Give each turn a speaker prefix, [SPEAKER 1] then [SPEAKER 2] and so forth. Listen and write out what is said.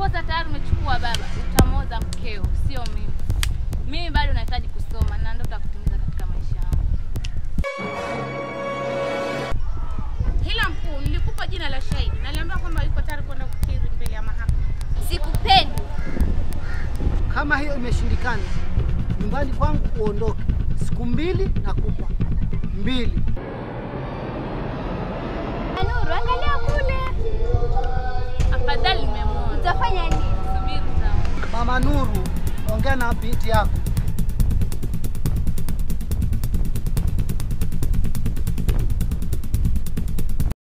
[SPEAKER 1] posa tayari umechukua baba, utamoza mkeo, sio mimi. Mimi bado nahitaji kusoma na ndoto ya kutimiza katika maisha yangu.
[SPEAKER 2] Hila mkuu, nilikupa jina la shahidi, naliambiwa kwamba yuko tayari kwenda kukiri mbele ya mahakama.
[SPEAKER 3] Sikupendi.
[SPEAKER 4] Kama hiyo imeshindikana, nyumbani kwangu uondoke. Siku mbili nakupa mbili.
[SPEAKER 3] Nuru, angalia kule.
[SPEAKER 1] Afadhali nimemwona.
[SPEAKER 3] Utafanya nini?
[SPEAKER 1] Subiri utaona.
[SPEAKER 4] Mama Nuru, ongea na binti yako.